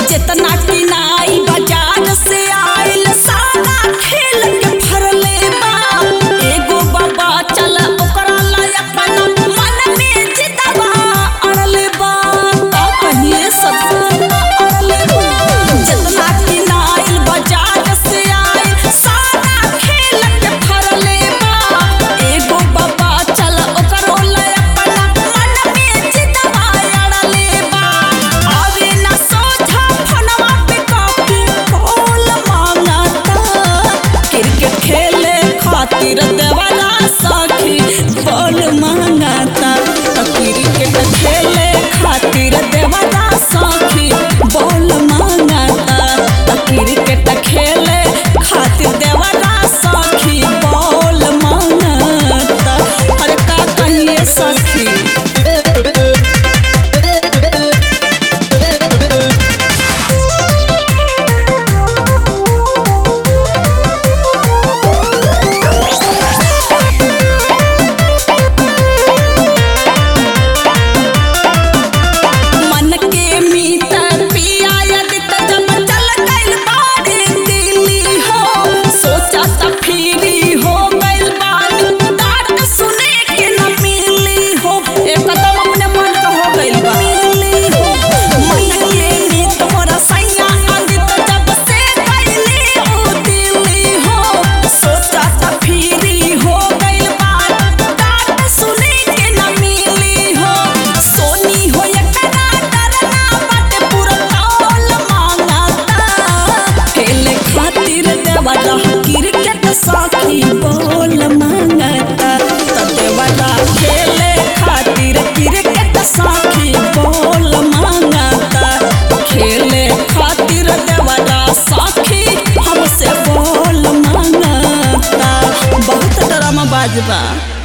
जितना किनाई बाजार से आइल सारा खेल के भरले बा एगो बाबा चल ओकरा ला अपन मन में जितवा अड़ले बा का कहिए सब अड़ले बा जितना किनाइल बाजार से आइल सारा खेल के भरले बा एगो बाबा चल ओकरो ला अपन मन में जितवा अड़ले बा आवे ना सोझा फनवा पे कॉपी खोल मांगता क्रिकेट खेले खातिर देवाला सखी बॉल मांगता त क्रिकेट खेले खातिर देवाला सखी बॉल मांगता त क्रिकेट खेले खातिर देवाला सखी बॉल मांगता अरे का कहिए सखी मन के मीत पिया यदि त जब चल गइल बाड़े दिल्ली हो सोचा त फिरी हो गइल बानी डांट सुने के न मिली हो एकदम अपने मन का हो गइल बा मिली हो मन के मीत मोरा सैया यदि त जब से गइली हो दिल्ली हो सोचा त फिरी हो गइल बानी डांट सुने के न मिली हो सोनी हो एकरा डरना बाटे पूरा टोल मांगता खेले खातिर देवरा क्रिकेट साथी बोल मांगता त देवरा खेले खातिर क्रिकेट साथी बोल मांगता खेले खातिर देवरा साथी हमसे बोल मांगता बहुत ड्रामा बाजबा